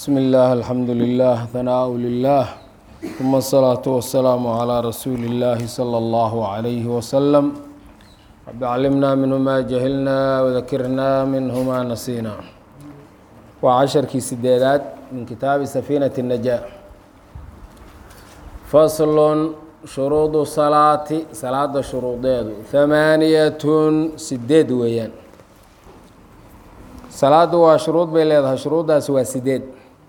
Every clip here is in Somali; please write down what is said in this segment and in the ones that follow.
بsم الlh الحمdu لله ثناء لله ثم الصلاaة والسلام عlى رsuuل الlh صلى الله عليه وسلم رب cلمنا منه ma جهلنا وذkرنا منه ma نسينا waa caشhرkii sideedaad min kitaabi سفينة النجاة فصl shuruuط salaati salaada shuruudeedu ثamaaniyat sideed weeyaan salaadu waa shuruud bay leedahay shuruuddaasi waa sideed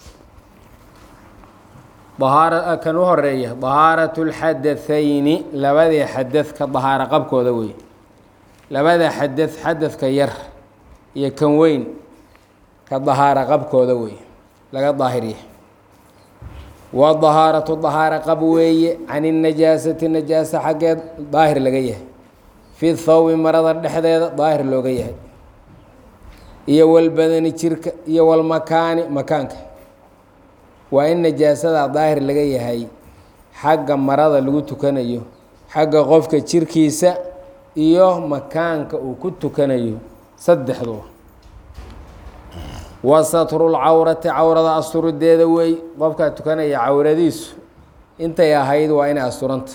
ahaar kan u horeeya dahaaraة اlxadaثayni labadii xadad ka dahaaro qabkooda wey labada xadad xadadka yar iyo kan weyn ka dahaaro qabkooda wey laga daahiriya waa dahaaratu dahaaro qab weeye can الnajaasati najaasa xaggeed daahir laga yahay fi thawbi marada dhexdeeda daahir looga yahay iyo walbadani jirka iyo walmakaani makaanka waa in najaasada daahir laga yahay xagga marada lagu tukanayo xagga qofka jirkiisa iyo makaanka uu ku tukanayo saddexduba wa satrulcawrati cawrada asturideeda wey qofkaa tukanaya cawradiisu intay ahayd waa inay asturanta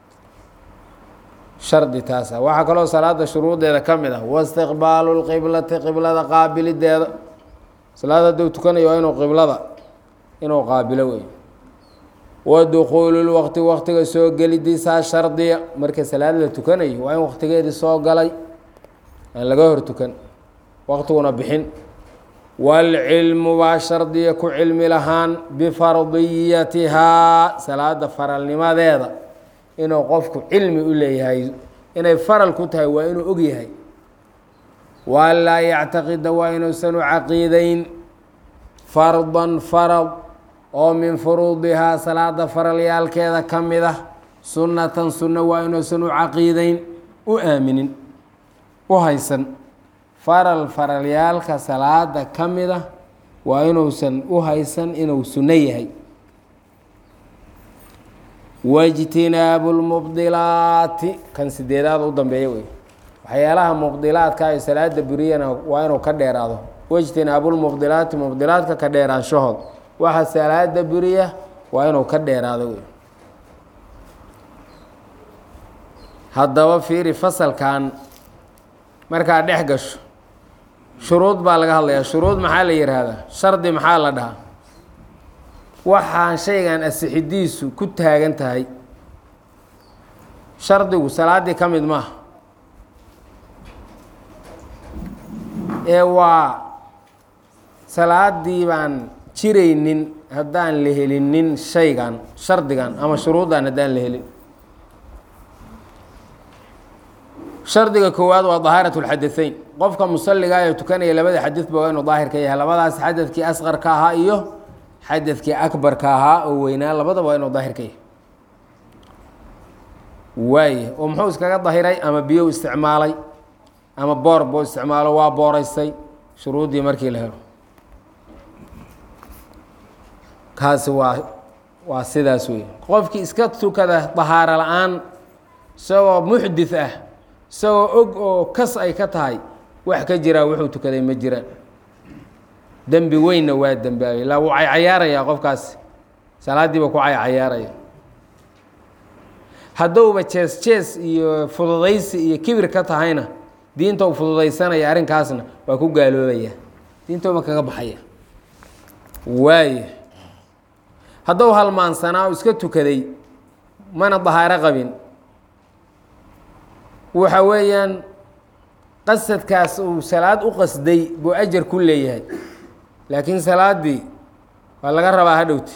shardi taasa waxaa kaloo salaada shuruudeeda ka mid ah waistiqbaalu lqiblati qiblada qaabilideeda salaada hadduu tukanayo waa inuu qiblada inuu qaabilo wey wa dukuulu lwaqti waqtiga soo gelidiisaa shardiya marka salaad la tukanayo waa in waqtigeedii soo galay aan laga hor tukan waqtiguna bixin waalcilmu baa shardiya ku cilmi lahaan bifardiyatihaa salaada faralnimadeeda inuu qofku cilmi u leeyahay inay faral ku tahay waa inuu og yahay waa laa yactaqida waa inuusan u caqiideyn fardan farad oo min furuudihaa salaada faralyaalkeeda ka mid ah sunnatan sunno waa inuusan u caqiideyn u aaminin u haysan faral faralyaalka salaada ka mid ah waa inuusan u haysan inuu sunno yahay waijtinaabu lmubdilaati kan sideedaad u dambeeya wey waxyaalaha mubdilaadka iyo salaada buriyana waa inuu ka dheeraado waijtinaabu lmubdilaati mubdilaadka ka dheeraanshahood waxa salaada buriya waa inuu ka dheeraado wey haddaba fiiri fasalkan markaa dhex gasho shuruud baa laga hadlayaa shuruud maxaa la yidhaahdaa shardi maxaa la dhahaa waxaan shaygan asixidiisu ku taagan tahay shardigu salaaddii ka mid maaha ee waa salaaddii baan jiraynin haddaan la helinin shaygan shardigan ama shuruuddan haddaan la helin shardiga koowaad waa dahaarat lxadaثeyn qofka musaliga ee tukanaya labada xadadba waa inuu daahir ka yahay labadaas xadadkii asqarka ahaa iyo xadadkii akbarka ahaa oo weynaa labadaba waa inuu daahir ka yahay waaya oo muxuu iskaga dahiray ama biyo isticmaalay ama boor buu isticmaalo waa booreystay shuruuddii markii la helo kaasi waa waa sidaas wey qofkii iska tukada dahaaro la-aan isagoo muxdith ah isagoo og oo kas ay ka tahay wax ka jiraa wuxuu tukaday ma jiraan dembi weynna waa dembaabay ilaa wuu caycayaarayaa qofkaasi salaaddiiba ku caycayaaraya hadduuba jees jees iyo fududaysi iyo kibir ka tahayna diinta u fududaysanaya arrinkaasna waa ku gaaloobaya diintoma kaga baxaya waaya hadduu halmaansanaa u iska tukaday mana dahaaro qabin waxa weeyaan qasadkaas uu salaad u qasday buu ajar ku leeyahay laakiin salaaddii waa laga rabaa hadhowti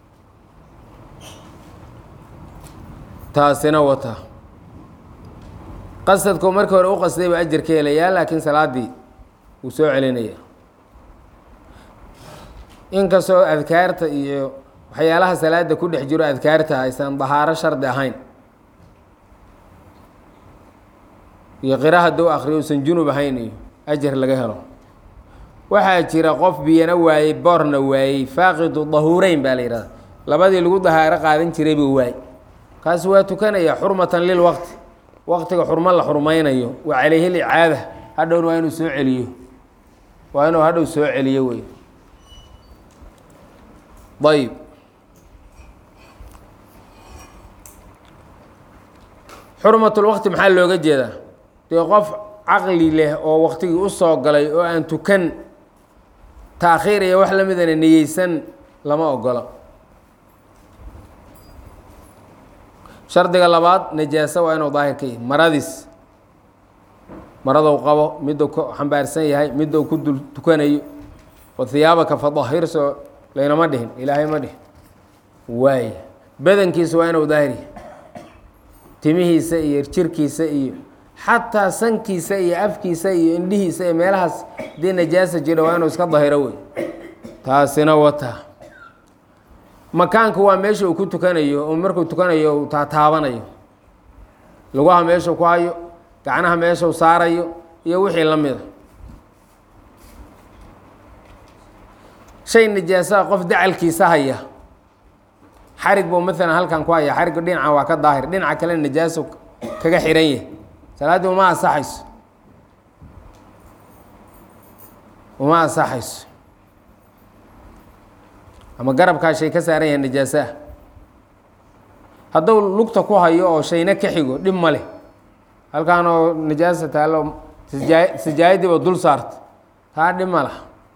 taasina wata qasadku markii hore u qasday buu ajar ka helayaa laakiin salaaddii wuu soo celinaya inkastoo adkaarta iyo waxyaalaha salaada ku dhex jiro adkaarta aysan dahaaro shardi ahayn iyo qira hadduu akriyo usan junub ahayn iyo ajar laga helo waxaa jira qof biyana waayey boorna waayey faaqidu dahuureyn baa la yidhahda labadii lagu dahaaro qaadan jiray buu waay kaasi waa tukanaya xurmatan lilwaqti waqtiga xurmo la xurmaynayo wa calayhi licaada hadhowna waa inuu soo celiyo waa inuu hadhow soo celiyo wey ayb xurmatulwaqti maxaa looga jeedaa dee qof caqli leh oo waqtigii u soo galay oo aan tukan taakhiir iyo wax la midana niyeysan lama ogola shardiga labaad najaaso waa inuu daahir ka yahay maradiis maradou qabo miduu ku xambaarsan yahay miduu ku dul tukanayo oo hiyaabaka fadahirso laynama dhihin ilaahay ma dhihin waaya badankiisa waa inuu daahir yahay timihiisa iyo jirkiisa iyo xataa sankiisa iyo afkiisa iyo indhihiisa iyo meelahaas hadii najaasa jira waa inuu iska dahiro wey taasina wataa makaanku waa meesha uu ku tukanayo oo markuu tukanayo uu taataabanayo lugaha meeshuu ku hayo gacnaha meeshuu saarayo iyo wixii la mida shay najaasaa qof dacalkiisa haya xarig buu maalan halkan ku haya xarigga dhinaca waa ka daahir dhinaca kale najaaso kaga xihan yahay salaaddii uma ansaxayso uma ansaxayso ama garabkaa shay ka saaran yahay najaasaah hadduu lugta ku hayo oo shayna ka xigo dhib ma leh halkaan oo najaasa taallo sijaa sijaayadiiba dul saarta taa dhib ma laha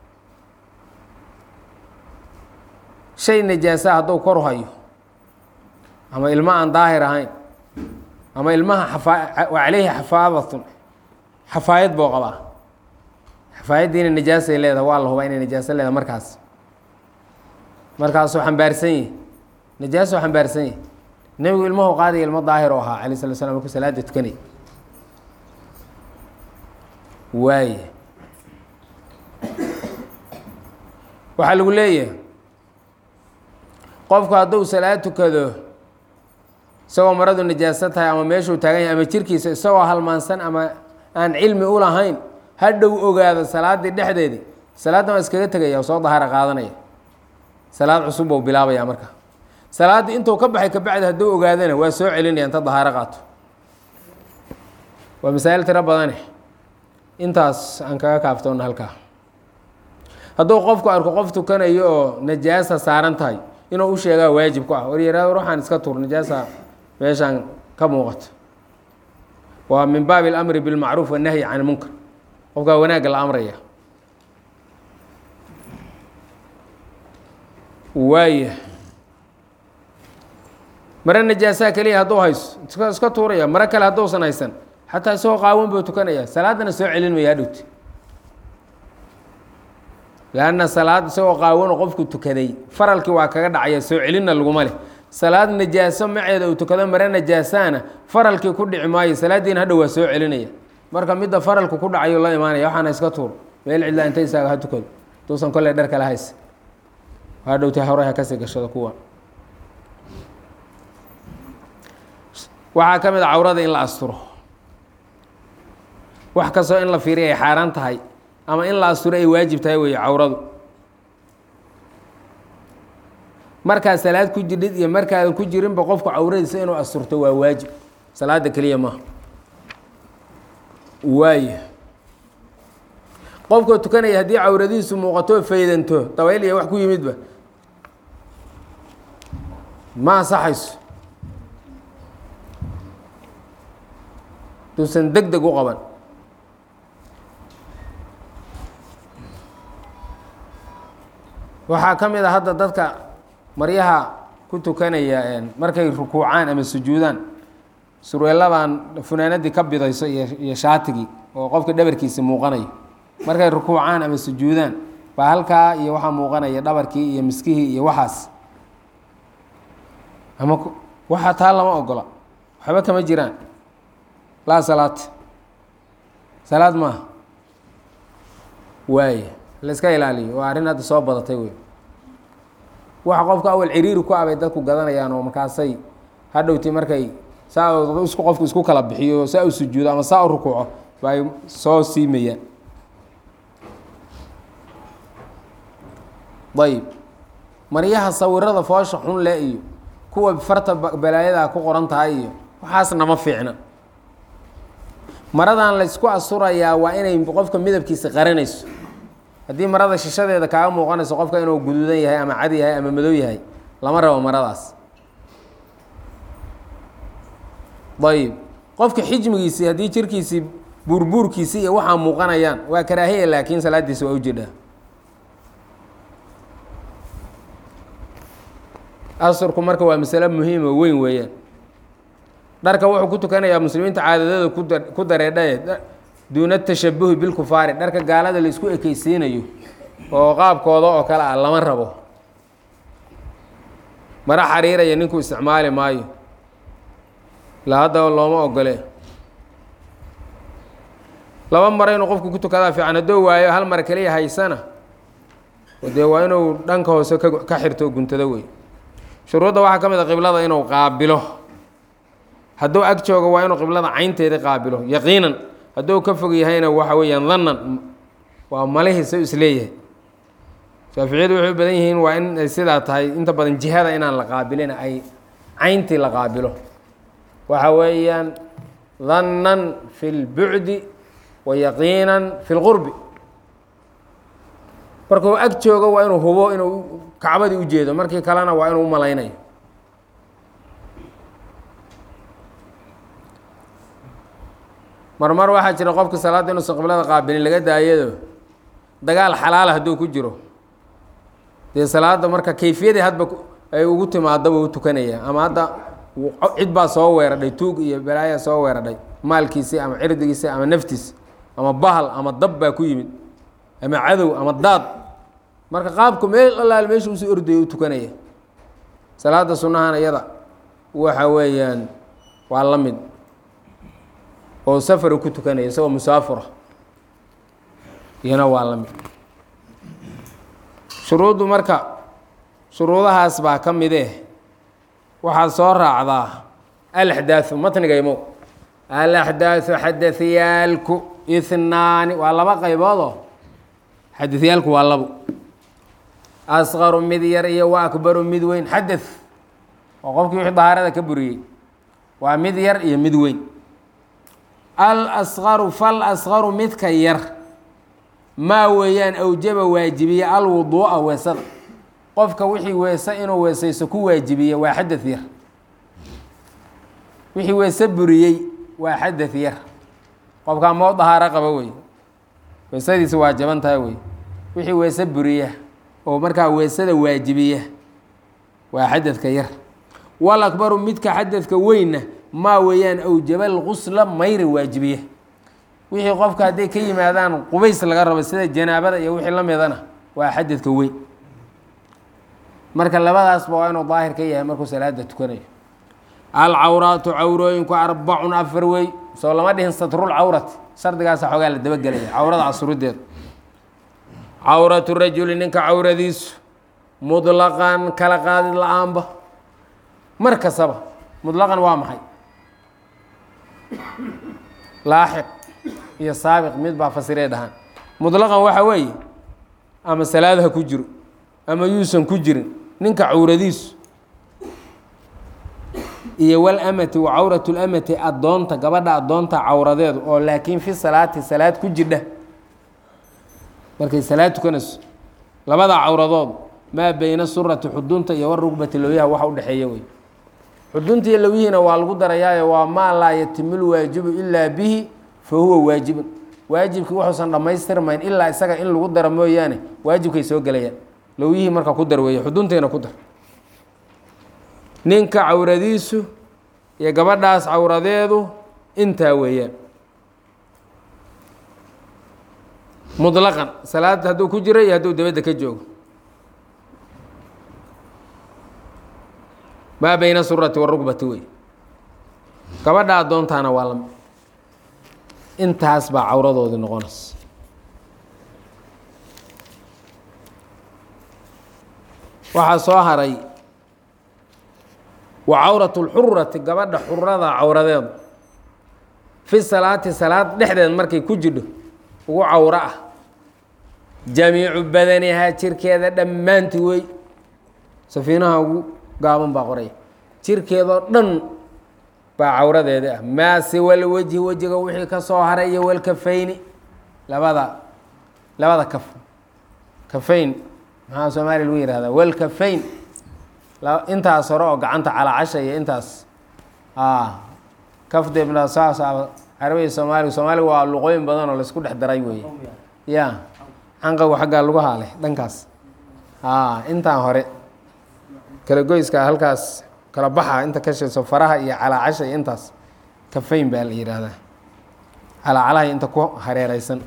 shay najaasa hadduu kor hayo ama ilmo aan daahir ahayn ama ilmaha xafaa wa caleyhi xafaadatun xafaayad buu qabaa xafaayaddiina najaasay leedahay waa la hubaa inay najaaso leedahay markaas markaasuu xambaarsan yahi najaasuu xambaarsan yahi nebigu ilmahu qaadaya ilmo daahir oo ahaa alay sala slam markuu salaada tukanay waaya waxaa lagu leeyahay qofku hadduu salaad tukado isagoo maradu najaaso tahay ama meeshuu taagan yahay ama jirkiisa isagoo halmaansan ama aan cilmi u lahayn hadhow ogaado salaaddii dhexdeedii salaaddan waa iskaga tegaya oo soo dahaaro qaadanaya salaad cusub buu bilaabaya marka salaaddii intuu ka baxay kabacdi hadduu ogaadana waa soo celinaya inta dahaaro qaato waa masaa'il tiro badane intaas aan kaga kaaftoona halkaa hadduu qofku arko qof tukanayo oo najaasa saaran tahay inuu u sheegaa waajib ku ah waryaraad ruuxaan iska tuur najaasa meeshaan ka muuqato waa min baabi اlamri bilmacruuf wannahyi can munkar qofkaa wanaagga la amraya waaya mare najaasaa keliya hadduu hayso iska iska tuuraya mare kale hadduusan haysan xataa isagoo qaawan buu tukanaya salaaddana soo celin maya hadhowti lanna salaad isagoo qaawano qofku tukaday faralkii waa kaga dhacaya soo celinna laguma leh salaad najaaso maceeda uu tukado mare najaasaana faralkii ku dhici maayo salaaddiina hadhow waa soo celinaya marka midda faralku ku dhacayo la imaanaya waxaana iska tuur meel cidlaa inta isaaga ha tukado duusan kolley dhar kale haysa hadhowta hore ha kasii gashado kuwa waxaa ka mid a cawrada in la asturo wax kastoo in la fiiriya ay xaaraan tahay ama in la asturo ay waajib tahay weeye cawradu markaad salaad ku jirdhid iyo markaadan ku jirinba qofku cawradiisa inuu asturto waa waajib salaada keliya maaha waaya qofkoo tukanaya haddii cawradiisu muuqato faydanto dabayl iyo wax ku yimidba ma ansaxayso duusan deg deg u qaban waxaa ka mid a hadda dadka maryaha ku tukanaya markay rukuucaan ama sujuudaan surweeladan funaanadii ka bidayso iyo iyo shaatigii oo qofka dhabarkiisi muuqanayo markay rukuucaan ama sujuudaan baa halkaa iyo waxaa muuqanaya dhabarkii iyo miskihii iyo waxaas ama waxaa taa lama ogola waxba kama jiraan laa salaad salaad maaha waaya la iska ilaaliyo waa arrin hadda soo badatay wey waxa qofka awal ciriiri ku abay dadku gadanayaan oo markaasay hadhowti markay saa isku qofku isku kala bixiyo saa u sujuudo ama saa u rukuuco bay soo siimayaan ayb maryaha sawirada foosha xun le iyo kuwa farta balaayada ku qoran tahay iyo waxaasna ma fiicna maradan laysku asturayaa waa inay qofka midabkiisa qaranayso haddii marada shishadeeda kaaga muuqanayso qofka inuu guduudan yahay ama cad yahay ama madow yahay lama rabo maradaas ayib qofka xijmigiisii haddii jirkiisii buurbuurkiisii iyo waxaa muuqanayaan waa karaahiya laakiin salaadiisa waa ujeedhaa asurku marka waa masalo muhiima weyn weeyaan dharka wuxuu ku tukanayaa muslimiinta caadadooda kuda ku dareedhaye duuna tashabuhi bilkufaari dharka gaalada la isku ekeysiinayo oo qaabkooda oo kale ah lama rabo mara xariiraya ninkuu isticmaali maayo ilaa haddaba looma ogole laba maro inuu qofku ku tukadaa fiican hadduu waayo hal mar keliya haysana dee waa inuu dhanka hoose ka ka xirto guntado wey shuruudda waxaa ka mid a qiblada inuu qaabilo hadduu ag joogo waa inuu qiblada caynteeda qaabilo yaqiinan hadduu ka fog yahayna waxa weeyaan dannan waa malihiisa isleeyahay shaaficiyadu waxay u badan yihiin waa in ay sidaa tahay inta badan jihada inaan la qaabilin ay cayntii la qaabilo waxa weeyaan dannan fi lbucdi wa yaqiinan fi lqurbi markuu ag joogo waa inuu hubo inuu kacbadii ujeedo markii kalena waa inuu umalaynayo marmar waxaa jira qofka salaadda inuusan qiblada qaabilin laga daayado dagaal xalaala hadduu ku jiro dee salaadda marka kayfiyadii hadba ay ugu timaadaba u tukanaya ama hadda cid baa soo weeradhay tuug iyo balaayaa soo weeradhay maalkiisi ama cirdigiisi ama naftiis ama bahal ama dab baa ku yimid ama cadow ama daad marka qaabku meel allaal meesha usoo ordaya u tukanaya salaada sunnahan iyada waxa weeyaan waa la mid oo safaru ku tukanaya isagoo musaafura iyana waa la mid shuruuddu marka shuruudahaas baa ka mid eh waxaa soo raacdaa alaxdaaثu matniga imow alaxdaaثu xadaثyaalku ihnaani waa laba qayboodoo xadaثyaalku waa labo asqaru mid yar iyo wa akbaru mid weyn xadaث oo qofkii wixii dahaarada ka buriyey waa mid yar iyo mid weyn alasqaru fal asqaru midka yar maa weeyaan awjaba waajibiye alwuduu'a weesada qofka wixii weese inuu weesayso ku waajibiye waa xadaث yar wixii weese buriyey waa xadaث yar qofkaa moo dahaaro qaba wey weesadiisa waa jaban tahay wey wixii weese buriya oo markaa weesada waajibiya waa xadadka yar wal akbaru midka xadadka weynna maa weeyaan awjaba lqusla mayri waajibiya wixii qofka hadday ka yimaadaan qubays laga rabo sida janaabada iyo wixii la midana waa xadadka weyn marka labadaasba waa inuu daahir ka yahay markuu salaada tukanayo alcawraatu cawrooyinku arbacun afar wey soo lama dhihin satrul cawrati shardigaasa xoogaa la dabagelaya cawrada casurudeeda cawratu rajuli ninka cawradiisu mudlaqan kala qaadid la-aanba mar kastaba mudlaqan waa maxay laaxiq iyo saabiq mid baa fasiree dhahaan mudlaqan waxa weeye ama salaad ha ku jiro ama yuusan ku jirin ninka cawradiisu iyo walamati wa cawratu lamati addoonta gabadha addoonta cawradeedu oo laakiin fi salaati salaad ku jirdha markay salaad tukanayso labada cawradood maa beyna surati xudunta iyo warugbati lowyaha waxa udhexeeya wey xudunta iyo lowyihiina waa lagu darayaayo waa maa laa yatimul waajibu ilaa bihi fa huwa waajibun waajibkii wuxuusan dhammaystirmayn ilaa isaga in lagu daro mooyaane waajibkay soo gelayaan lowyihii marka ku dar weeye xuduntiina ku dar ninka cawradiisu iyo gabadhaas cawradeedu intaa weeyaan mudlaqan salaada hadduu ku jiro iyo hadduu dabadda ka joogo maa beyna surati warugbati wey gabadha addoontaana waa lami intaas baa cawradoodii noqonaysa waxaa soo haray wa cawratu lxurati gabadha xurada cawradeedu fi salaati salaad dhexdeed markay ku jidho ugu cawro ah jamiicu badanihaa jirkeeda dhammaanti wey safiinaha ugu gaaban baa qoraya jirkeedoo dhan baa cawradeeda ah maa siwal wejhi wejiga wixii ka soo haray iyo walkafayni labada labada kaf kafayn maxaa soomaaliya lagu yihahdaa walkafayn intaas hore oo gacanta calaacasha iyo intaas kafdebna saas carabiya soomaaliga soomaaliga waa luqooyin badan oo laisku dhex daray weeye ya canqagu xaggaa lagu haalay dhankaas intaan hore kala goyska halkaas kala baxa inta ka shayso faraha iyo calaacasha iyo intaas kafayn baa la yidhaahdaa calaacalahay inta ku hareereysan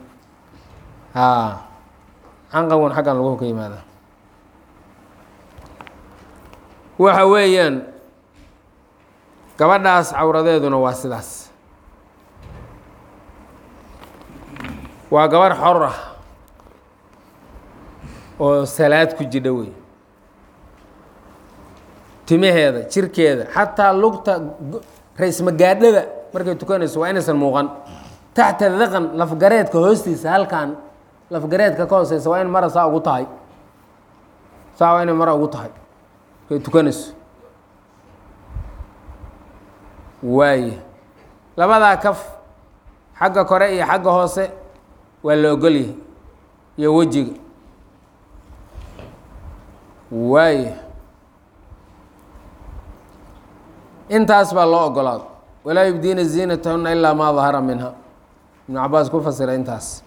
canqagun xaggan lagu ka yimaada waxa weeyaan gabadhaas cawradeeduna waa sidaas waa gabarh xor ah oo salaad ku jidha wey timaheeda jirkeeda xataa lugta ra-ismagaadhada markay tukanayso waa inaysan muuqan taxta daqan lafgareedka hoostiisa halkan lafgareedka ka hooseysa waa in mara saa ugu tahay saa waa inay mara ugu tahay markay tukanayso waaye labadaa kaf xagga kore iyo xagga hoose waa la ogolyahay iyo wejiga waaye intaas baa loo ogolaado walaa yubdiina ziinatahuna ilaa maa dahara minha ibnu cabaas ku fasira intaas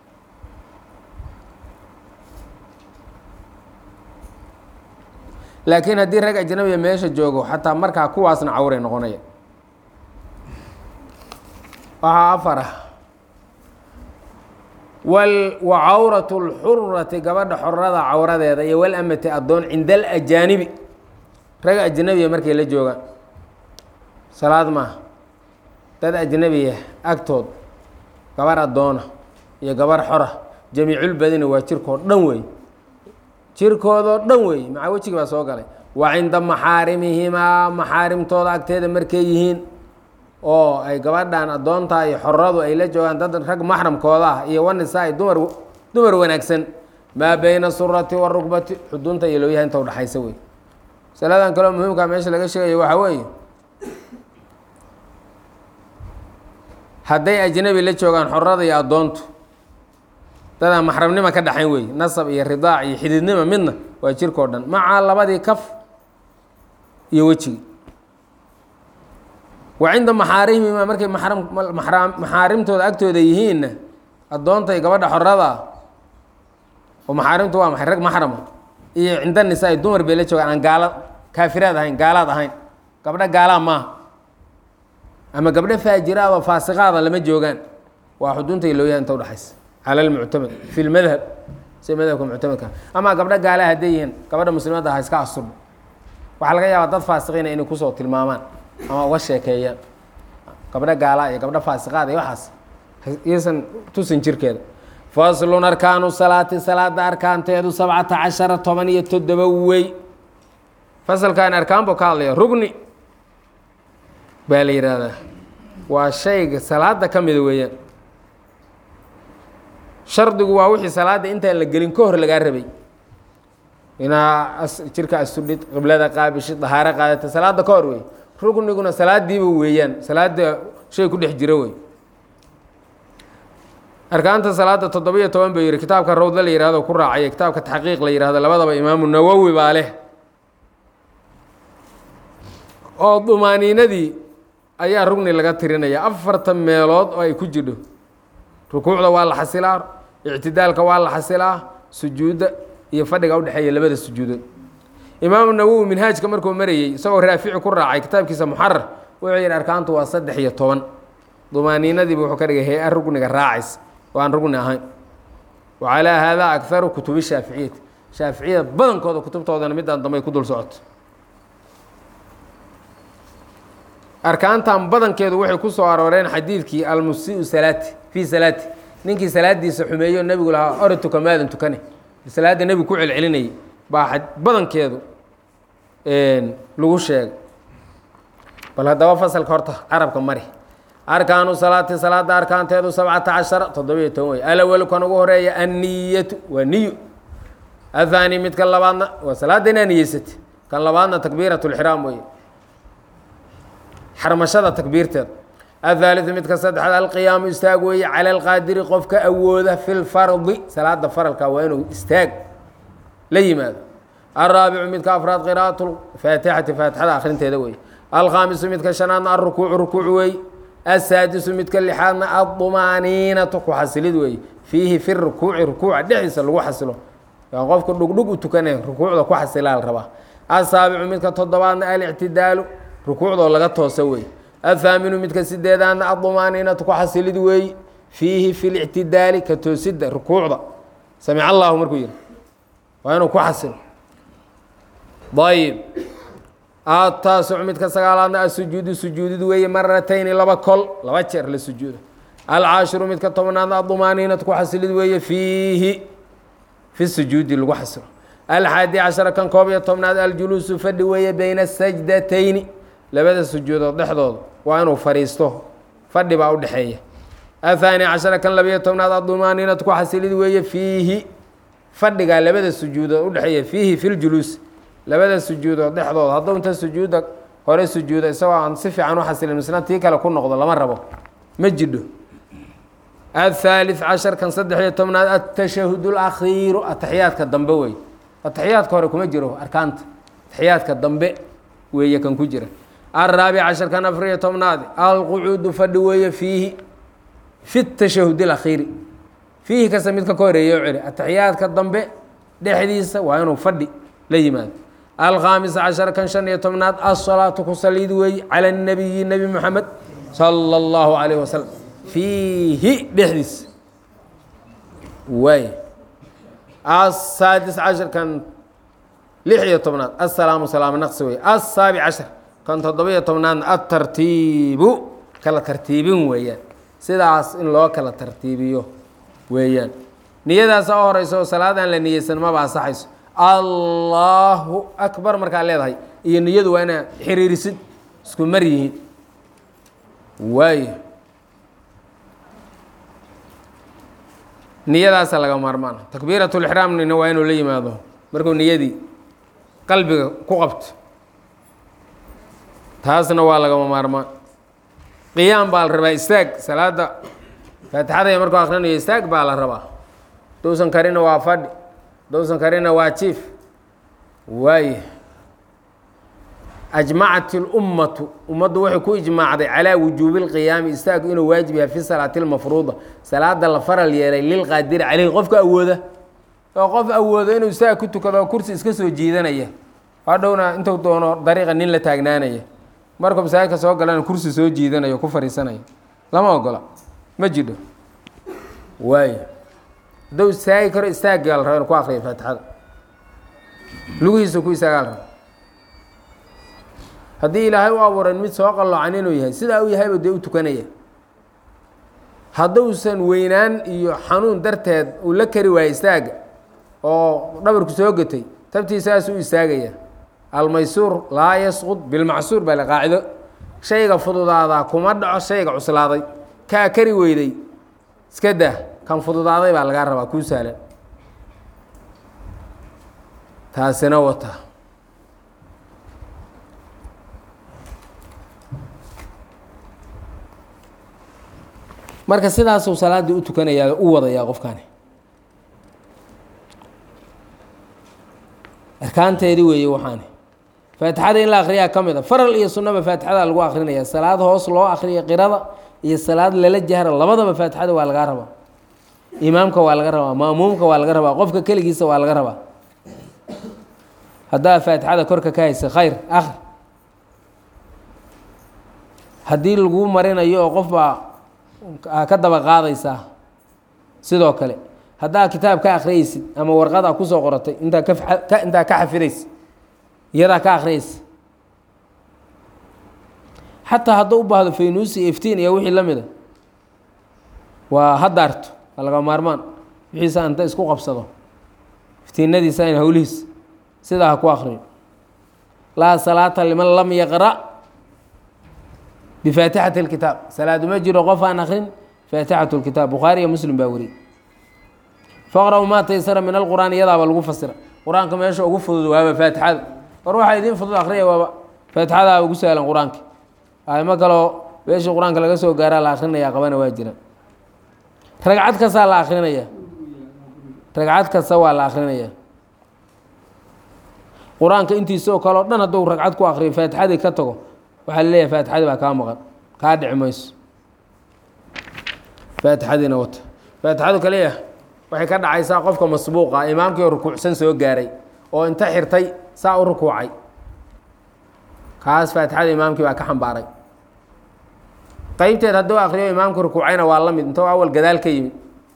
laakiin haddii rag ajnabiya meesha joogo xataa markaa kuwaasna cawray noqonaya waxaa afar ah wal wa cawratu lxurati gabadha xorada cawradeeda iyo walamati addoon cinda alajaanibi rag ajnabiya markay la joogaan salaad maaha dad ajnabiya agtood gabar addoona iyo gabar xora jamiiculbadina waa jirkoo dhan wey jirkoodoo dhan wey macaa wejigi baa soo galay wa cinda maxaarimihimaa maxaarimtooda agteeda markay yihiin oo ay gabadhan addoontaa iyo xoradu ay la joogaan dad rag maxramkooda ah iyo wanisaa dumar dumar wanaagsan maa beyna surati warukbati xudunta iyo looyaha inta udhaxaysa wey masaladan kaleo muhiimkaa meesha laga sheegayo waxaa weeye hadday ajnabi la joogaan xorada iyo addoontu dadaan maxramnima ka dhaxayn wey nasab iyo ridaac iyo xididnima midna waa jirkao dhan macaa labadii kaf iyo wejigi wa cinda maxaarimihima markay maxram maxram maxaarimtooda agtooda yihiinna addoonta iyo gabadha xorada oo maxaarimtu waa maxay rag maxrama iyo cinda nisaa dumar bay la joogaan aan gaala kaafiraad ahayn gaalaad ahayn gabdho gaalaa maaha ama gabdho faajiraad oo faasiqaada lama joogaan waa xudunta iyo looyaha inta udhaxaysa cala lmuctamad fi lmadhab si madhabka muctamadka ama gabdho gaala hadday yihiin gabadha muslimadda ha iska asurba waxaa laga yaabaa dad faasiqiina inay kusoo tilmaamaan ama uga sheekeeyaan gabdho gaala iyo gabdho faasiqaad iyo waxaas iyasan tusin jirkeeda faslun arkaanu salaati salaada arkaanteedu sabcata cashara toban iyo toddoba wey fasalkan arkaanbu ka hadlaya rugni baa la yihahdaa waa shayga salaada ka mida weeyaan shardigu waa wixii salaada intaan la gelin ka hor lagaa rabay inaa jirka astudhid qiblada qaabishid dahaaro qaadata salaada ka hor wey rugniguna salaadiiba weeyaan salaada shay ku dhex jira wey arkaanta salaada toddoba-iyo toban buu yihi kitaabka rawda la yihahdo ku raacaya kitaabka taxqiiq la yihahdo labadaba imaamu nawowi baa leh oo dumaaniinadii ayaa rugni laga tirinaya afartan meelood oo ay ku jidho rukuucda waa la xasilaa ictidaalka waa la xasilaa sujuudda iyo fadhiga udhexeeya labada sujuudood imaamu nawowi minhaajka markuu marayey isagoo raafici ku raacay kitaabkiisa muxarar wuxuu yihi arkaantu waa saddex iyo toban dumaaniinadiiba wuxuu ka dhigay hay-a rugniga raacays oo aan rugni ahayn wa calaa haadaa akharu kutubi shaaficiyati shaaficiyada badankooda kutubtoodana midaan dambay ku dul socoto arkaantan badankeedu waxay ku soo arooreen xadiidkii almusiu salaati fii salaati ninkii salaadiisa xumeeyo nebigu lahaa ore tuka maadan tukane salaadda nebigu ku celcelinayay baa badankeedu lagu sheegay bal haddaba fasalka horta carabka mari arkaanu salaati salaada arkaanteedu sabcata cashara toddobiyo toban wey alawal kan ugu horeeya anniyatu waa niyo athaani midka labaadna waa salaadda inaa niyeysate kan labaadna takbiirat lxiraam wey xarmashada takbiirteeda athaaliu midka saddexaad alqiyaamu istaag weeye cala alqaadiri qofka awooda fi lfardi salaada faralka waa inuu istaag la yimaado alraabicu midka afraad qira'at faatixati faatixada akhrinteeda weeye alkhaamisu midka shanaadna alrukuucu rukuuc weeye asaadisu midka lixaadna addumaaniinatu ku xasilid weeye fiihi fi rukuuci rukuuca dhexdiisa lagu xasilo yaa qofka dhugdhug u tukanay rukuucda ku xasilaa la rabaa asaabicu midka toddobaadna alictidaalu rukuucdoo laga toosa weeye athaaminu midka sideedaadna addumaaniinatu ku xasilid weeye fiihi fi lictidaali ka toosidda rukuucda samic allahu markuu yihi waa inuu ku xasilo ayib ataasic midka sagaalaadna asujuudu sujuudid weeye maratayni laba kol laba jeer la sujuudo alcaashiru midka tobnaadna adumaaniinatu ku xasilid weeye fiihi fi sujuudi lagu xasilo alxaadi cashara kan koob iyo tobnaad aljuluusu fadhi weeye beyna sajdatayni labada sujuudood dhexdooda waa inuu fadhiisto fadhi baa udhexeeya athaani cashara kan labiyo tobnaad adumaaniinatu ku xasilid weeye fiihi fadhigaa labada sujuudood udhexeeya fiihi fi ljuluus labada sujuudood dhexdooda hadduu inta sujuudda hore sujuuda isagoo aan si fiican u xasilin misna tii kale ku noqdo lama rabo ma jidho athaalith cashar kan saddex iyo tobnaad atashahud alakhiiru ataxiyaadka dambe wey ataxiyaadka hore kuma jiro arkaanta ataxiyaadka dambe weeye kan ku jira alraabic cashar kan afar iyo tobnaad alqucuudu fadhi weeye fiihi fi tashahud alakhiiri fiihi kasta midka ka horeeya o celi ataxiyaadka dambe dhexdiisa waa inuu fadhi la yimaado alkhaamis cashar kan shan iyo tobnaad asalaatu ku saliid weeye cala اnabiyi nebi moxamed sala اllahu alayh wasalam fiihi dhexdiisa waay asaadis cashar kan lix iyo tobnaad asalaamu salaam naqsi wey asaabic cashar kan toddoba iyo tobnaadna atartiibu kala tartiibin weeyaan sidaas in loo kala tartiibiyo weeyaan niyadaasa u horeysa oo salaadaan la niyeysan maba asaxayso allahu akbar markaa leedahay iyo niyadu waa inaa xiriirisid isku mar yihiin waayo niyadaasa laga maarmaan takbiirat lixraamnina waa inuu la yimaado markuu niyadii qalbiga ku qabto taasna waa lagama maarmaan qiyaam baa la rabaa istaag salaada faatixadaya markuu akrinayo istaag baa la rabaa dowsan karina waa fadhi dowsan karina waa jiif waay ajmacat اlummatu ummaddu waxay ku ijmaacday calaa wujuubi اlqiyaami istaagu inuu waajib yahay fi salaati اlmafruuda salaada la faral yeelay lilqaadiri caleyhi qofka awooda oo qof awoodo inuu istaag ku tukado kursi iska soo jiidanaya hadhowna intuu doono dariiqa nin la taagnaanaya markuu masaajidka soo galana kursi soo jiidanayo ku fariisanaya lama ogola ma jidho waay hadduu istaagi karo istaaggaa la raba inu ku akriya faatixada lugihiisa ku istaagaa la raba haddii ilaahay u abuuran mid soo qalloocan inuu yahay sidaa u yahayba dee u tukanaya hadduusan weynaan iyo xanuun darteed uu la kari waayo istaaga oo dhabarku soo gatay tabtiisaasuu istaagaya almaysuur laa yasqud bilmacsuur baa la qaacido shayga fududaadaa kuma dhaco shayga cuslaaday kaa kari weyday iska dah kan fududaaday baa lagaa rabaa kuu sahlan taasina wata marka sidaasuu salaaddii u tukanayaa u wadayaa qofkani arkaanteedii weeye waxaani faatixada in la akriyaa ka mid a faral iyo sunnaba faatixada lagu akrinaya salaad hoos loo akriya qirada iyo salaad lala jahra labadaba faatixada waa lagaa rabaa imaamka waa laga rabaa maamuumka waa laga rabaa qofka keligiisa waa laga rabaa haddaa faatixada korka ka haysa khayr akri haddii laguu marinayo oo qof baa ka daba qaadaysaa sidoo kale haddaa kitaab ka akhriyeysid ama warqada kusoo qoratay intaa ka intaa ka xafidaysa iyadaa ka akhriyeysa xataa hadduu u baahdo faynuusi iftiin iyo wixii la mida waa hadaarto waa laga maarmaan wixiisa inta isku qabsado iftiinadiisa in howlihiis sidaa ha ku akriyo laa salaata liman lam yaqra' bifaatixati اlkitaab salaadu ma jiro qof aan akrin faatixat اlkitaab bukhaari iyo muslim baa weriye faqra-u maa taysara min alqur'aan iyadaaba lagu fasira qur-aanka meesha ugu fudud waaba faatixada war waxaa idiin fudud akriya waaba faatixadaaba ugu sahlan qur-aanka aimo kaleo meeshii qur-aanka laga soo gaaraa la akrinaya qabana waa jira ragcad kastaa la akrinaya ragcad kasta waa la akrinaya qur-aanka intiisa oo kale o dhan hadduu ragcad ku akriyo faatixadii ka tago waxaa la leeyahay faatixadii baa kaa maqan kaa dhici mayso faatixadiina wata faatixadu kaliya waxay ka dhacaysaa qofka masbuuqa imaamkii oo rukuucsan soo gaaray oo inta xirtay saa u rukuucay kaas faatixada imaamkii baa ka xambaaray qeybteed hadduu akriyo imaamka rukuucayna waa la mid intoo awal gadaal ka yimid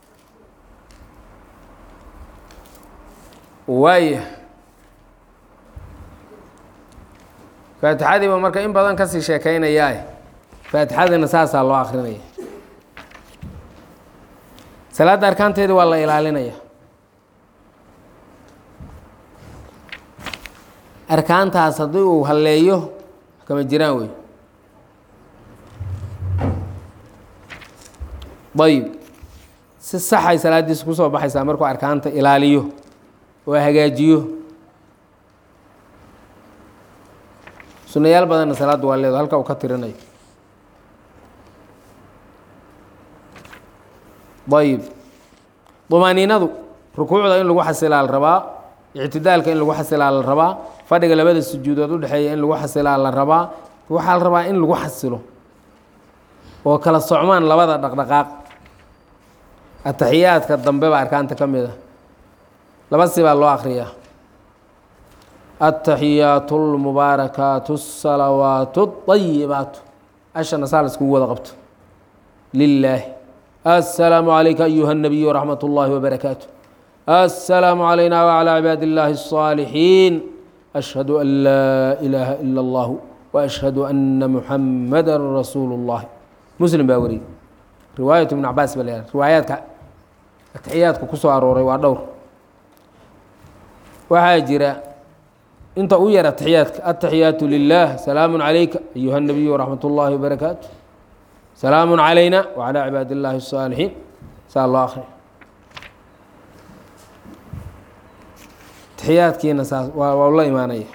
waaya faatixadiiba marka in badan kasii sheekeynayaa faatixadina saasaa loo akrinaya salaadda arkaanteedi waa la ilaalinaya arkaantaas haddii uu halleeyo kama jiraan wey ayib si saxay salaaddiisa kusoo baxaysaa markuu arkaanta ilaaliyo oo hagaajiyo sunayaal badanna salaaddu waa leedo halka uu ka tirinayo ayib dumaaniinadu rukuucda in lagu xasilaa la rabaa ictidaalka in lagu xasilaa la rabaa fadhiga labada sujuudood udhexeeya in lagu xasilaa la rabaa waxaa la rabaa in lagu xasilo oo kala socmaan labada dhaqdhaqaaq ataxiyaadka dambe baa arkaanta ka mid a laba si baa loo akriyaa ataxiyaatu اlmubaarakaatu الsalawaatu الطayibaatu ashana saa la iskugu wada qabto lilaahi السلام عليك أيها النبي ورحمة الله وبركاته السلام علينا وعلى عباد الله الصالحين أشهد أن لا إله إلا الله وأشهد أن محمدا رسول الله مسلم باوري رواية ابن عباس بل روايات التحيات كسو أروري وأدور وحاجر انت أوير التحيات التحيات لله سلام عليك أيها النبي ورحمة الله وبركاته سلام علينا وعلى عباad الlahi الصاaلحين saa loo akriya تaxiyaadkiina saas waa la imaanaya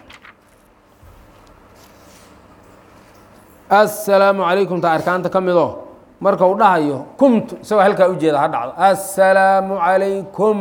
السلaamu عalaykum ta arkaanta ka mido marka u dhahayo kumtu isagoo halkaa ujeeda ha dhacdo السلaamu عalaykum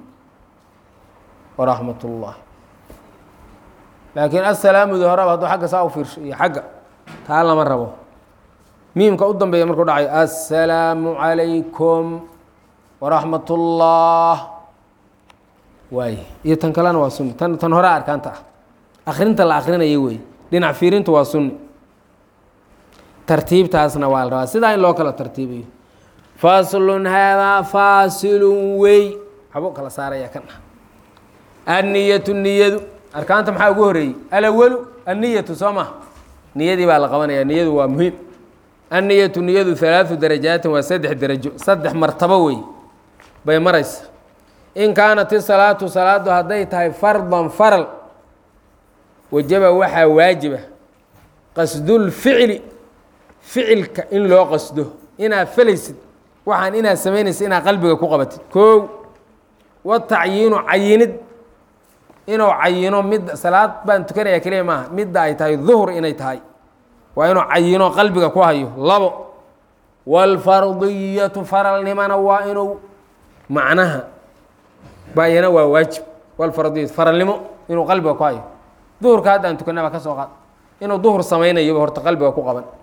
وraحmaة الlah laakiin aلسalaamudi horeba hadduu agga saa u fiirsho iyo xagga taa lama rabo miimka u dambeeya markuu dhacayo assalaamu calaykum waraxmat ullah waay iyo tan kalena waa sunni tan tan hore arkaanta ah akrinta la akrinaya wey dhinac fiirintu waa sunni tartiibtaasna waa la rabaa sidaa in loo kala tartiibiyo faslun haadaa faasilun wey waxbuu kala saaraya kan ah anniyatu niyadu arkaanta maxaa ugu horeeyey alawalu anniyatu soo ma niyadii baa la qabanaya niyadu waa muhiim anniyatu niyadu halaadu darajaatin waa saddex derajo saddex martabo wey bay maraysa in kaanat isalaatu salaadu hadday tahay fardan faral wajaba waxaa waajiba qasdulficli ficilka in loo qasdo inaad felaysid waxaan inaad samaynaysa inaad qalbiga ku qabatid koow watacyiinu cayinid inuu cayino mid salaad baan tukanaya keliya maaha midda ay tahay duhur inay tahay waa inuu cayino qalbiga ku hayo labo wاlfardiyatu faralnimana waa inuu macnaha bayana waa waajib wlfardiyatu faralnimo inuu qalbiga ku hayo duhurka haddaan tukanaba ka soo qaad inuu duhur samaynayoba horta qalbiga ku qaban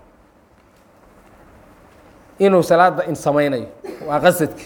inuu salaada in samaynayo waa qasadka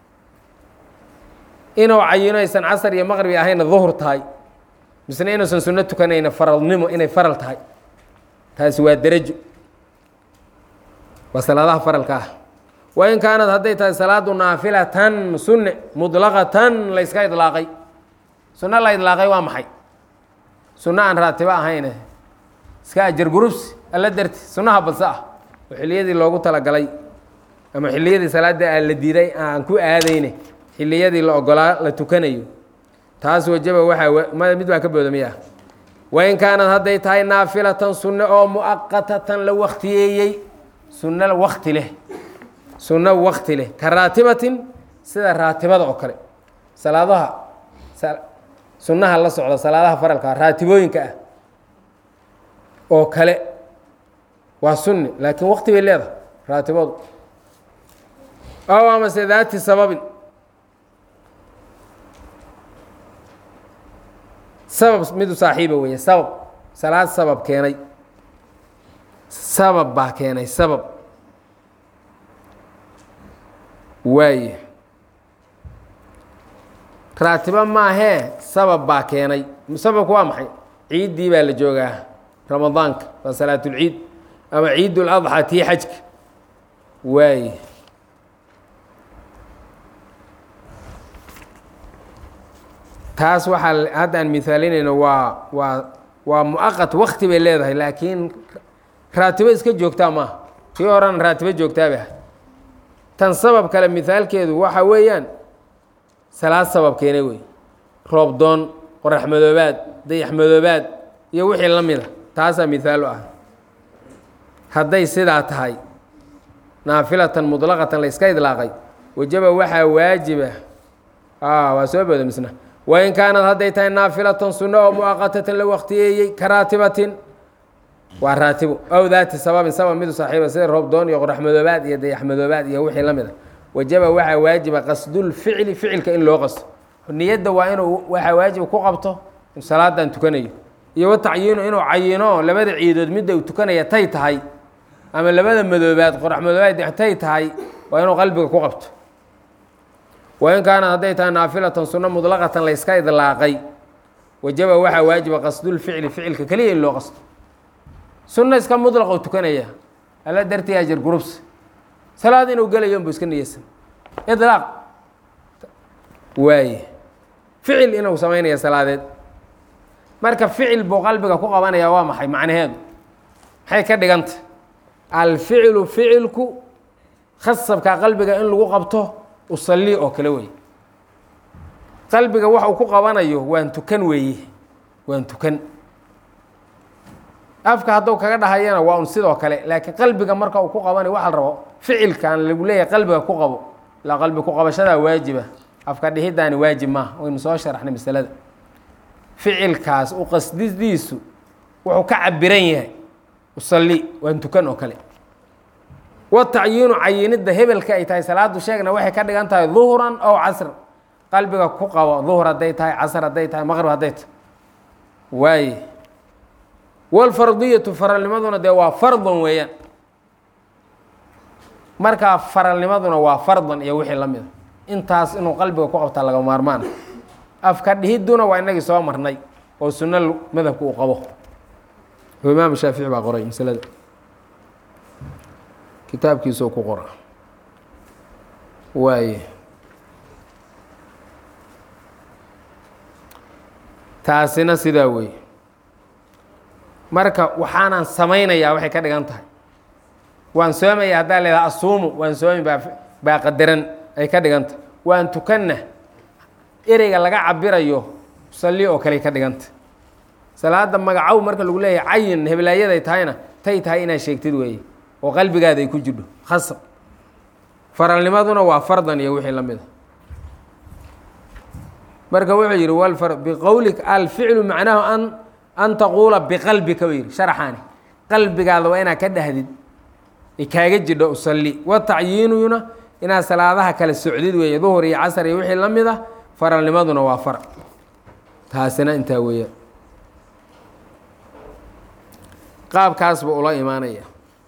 inuu cayino aysan casar iyo maqribi ahayna duhur tahay misna inuusan suno tukanayna faralnimo inay faral tahay taasi waa derajo waa salaadaha faralka ah wain kaanad hadday tahay salaadu naafilatan sunne muطlaqatan layska idlaaqay sunno la idlaaqay waa maxay sunno aan raatibo ahayne iska ajar gurubsi alla darti sunnaha badse ah oo xilliyadii loogu talagalay ama xilliyadii salaada aan la diiday aan ku aadayne xilliyadii la ogolaa la tukanayo taas wajaba waxaa mid baa ka booda miya wain kaanad hadday tahay naafilatan sunne oo muaqatatan la waktiyeeyey sunno wakti leh sunno wakti leh ka raatibatin sida raatibada oo kale salaadaha sunnaha la socda salaadaha faralka raatibooyinka ah oo kale waa sunni laakiin waqti bay leedahay raatibadu aw amase daati sababin sabab midu saaxiiba weeye sabab salaad sabab keenay sabab baa keenay sabab waaye raatibo maahee sabab baa keenay sababku waa maxay ciiddii baa la joogaa ramadaanka waa salaatulciid ama ciid ladxaa tii xajka waaye taas waxaa hadda aan mihaalinayno waa waa waa muaqat wakti bay leedahay laakiin raatibo iska joogtaa maaha tii horena raatibo joogtaaba ahay tan sabab kale mihaalkeedu waxa weeyaan salaad sabab keenay wey roob doon qorax madoobaad dayax madoobaad iyo wixii la mida taasaa mihaal u ah hadday sidaa tahay naafilatan muطlaqatan la iska idlaaqay wajaba waxaa waajiba waa soo booda misna wain kaanad hadday tahay naafilatan sunno oo muaqatatan la waktiyeeyey ka raatibatin waa raatibo aw daati sababin sabab midu saaxiiba sida roob doon iyo qorax madoobaad iyo dayax madoobaad iyo wixii la mid a wajaba waxaa waajiba qasdulficli ficilka in loo qasto niyadda waa inuu waxaa waajib ku qabto salaadan tukanayo iyo wa tacyiinu inuu cayino labada ciidood midda uu tukanaya tay tahay ama labada madoobaad qorax madoobaad tay tahay waa inuu qalbiga ku qabto wain kaanad hadday tahay naafilatan sunno mudlaqatan layska idlaaqay wajaba waxaa waajiba qasdulficli ficilka keliya in loo qasto sunno iska mudlaqoo tukanaya alla dartii ajir gurubs salaad inuu gelayo unbu iska niyeysan idlaaq waaye ficil inuu samaynaya salaadeed marka ficil buu qalbiga ku qabanaya waa maxay macnaheedu maxay ka dhiganta alficilu ficilku khasabka qalbiga in lagu qabto usalli oo kale wey qalbiga wax uu ku qabanayo waan tukan weeye waan tukan afka hadduu kaga dhahayana waa un sidoo kale laakiin qalbiga marka uu ku qabanayo waxa la rabo ficilkan lagu leeyahay qalbiga ku qabo ilaa qalbi ku qabashadaa waajiba afka dhihidaani waajib maaha waynu soo sharaxnay masalada ficilkaas u qasdidiisu wuxuu ka cabiran yahay usalli waan tukan oo kale wa tacyiinu cayinidda hebelka ay tahay salaadu sheegna waxay ka dhigan tahay duhran ow casr qalbiga ku qabo duhr hadday tahay casr hadday tahay maqrib hadday tahay waaye walfardiyatu faralnimaduna dee waa fardan weeyaan markaa faralnimaduna waa fardan iyo wixii la mida intaas inuu qalbiga ku qabtaa laga maarmaana afka dhihidduna waa inagii soo marnay oo sunno madhabka uu qabo imaam shaafici baa qoray masalada kitaabkiisuu ku qora waaye taasina sidaa weeye marka waxaanan samaynayaa waxay ka dhigan tahay waan soomaya haddaa leedaha asuumu waan soomi baa baa qadaran ay ka dhigan tahay waan tukanna ereyga laga cabirayo salli oo kale ka dhiganta salaada magacow marka lagu leeyahay cayin heblaayaday tahayna tay tahay inaad sheegtid weeye oo qalbigaada ay ku jidho khasab faralnimaduna waa fardan iyo wixii la mida marka wuxuu yidhi wlfar biqowlik alficlu macnaahu an an taquula biqalbika u yidhi sharaxaani qalbigaada waa inaad ka dhahdid ay kaaga jidho usalli wa tacyiinuyuna inaad salaadaha kale socdid weeye duhur iyo casar iyo wixii la mid a faralnimaduna waa far taasina intaa weeyaan qaabkaas buu ula imaanaya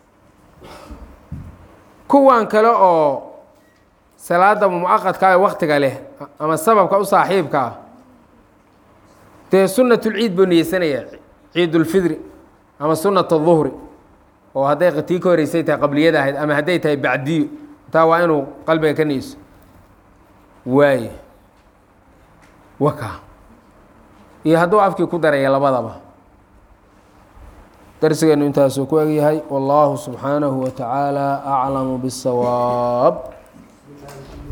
kuwan kale oo salaada muaqadka ee waktiga leh ama sababka u saaxiibka ah dee sunatulciid buu niyeysanayaa ciidulfidri ama sunat duhri oo hadday tii ka horeysay tahay qabliyada ahayd ama hadday tahay bacdiyo taa waa inuu qalbiga ka niyeyso waaye waka iyo hadduu afkii ku daraya labadaba darsigeenu intaasuu ku egyahay wallaahu subxaanahu wa tacaala aclamu biاsawaab